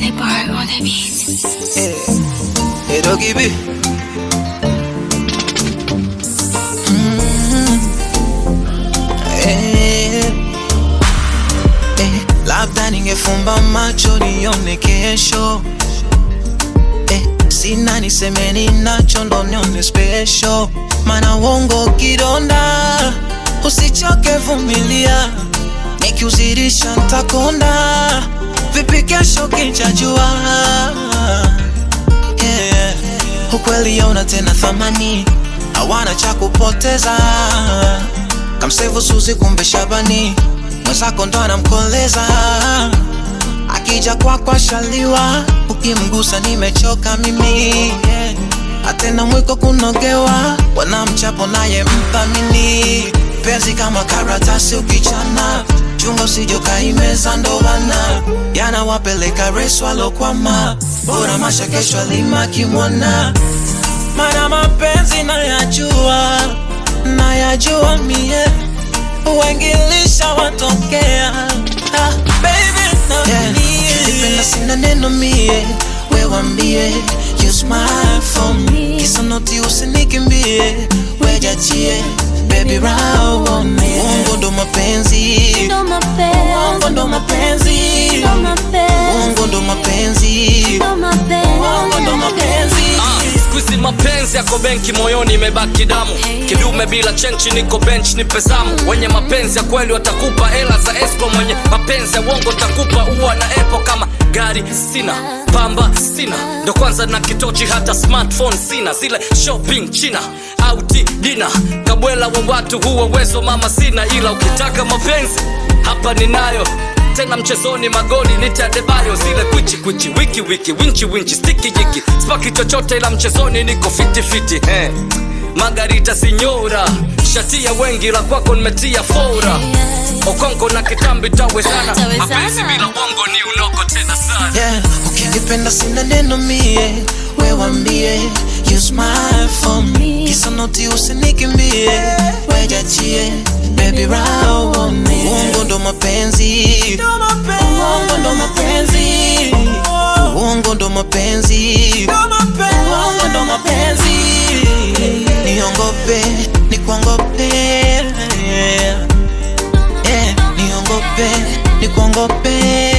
the bar on the beat. Eh, eh, Doggy B. Mm, eh, eh, labda ningefumba macho nione kesho eh, sina niseme ninacho ndo nione special mana uongo kidonda usichoke vumilia nikiuzirisha ntakonda vipi kesho kinchajua yeah. ukweli yauna tena thamani hawana cha kupoteza kamsevu suzi kumbe shabani mwenzako ndo anamkoleza akija kwako ashaliwa ukimgusa nimechoka mimi yeah. atena mwiko kunogewa wanamchapo naye mthamini penzi kama karatasi ukichana chunga usijokaimeza ndowana yanawapeleka resu alokwama bora masha kesho alima kimwana mana mapenzi nayajua nayajua mie wengilisha watokea ah, baby nipenda sina neno mie wewambie you smile for me kisanoti usinikimbie wejachie baby raone uongo ndo mapenzi Ndo uongo ndo mapenzi, mapenzi ndo mapenzi, uongo ndo mapenzi ndo mapenzi. uongo ndo mapenzi Squeezy mapenzi yako benki moyoni imebaki damu kidume bila chenchi niko bench ni pezamu wenye mapenzi ya kweli watakupa hela za esco mwenye mapenzi ya uongo takupa ua na epo kama gari sina pamba sina ndo kwanza na kitochi hata smartphone sina zile shopping china auti dina kabwela wa watu huo uwezo mama sina ila ukitaka mapenzi hapa ninayo tena mchezoni magoli nitadebayo zile kwichi kwichi wiki wiki winchi winchi stiki jiki spaki chochote ila mchezoni niko fiti fiti eh. magarita sinyora shatia wengi la kwako nimetia fora okonko na kitambi tawezana Tawezana. mapenzi bila uongo ni unoko tena sana yeah. ukinipenda sina neno mie wewambie you smile for me kisanoti usinikimbie wejachie baby raone uongo ndo mapenzi uongo ndo mapenzi uongo ndo mapenzi uongo ndo mapenzi niongope nikuongope yeah. niongope nikuongope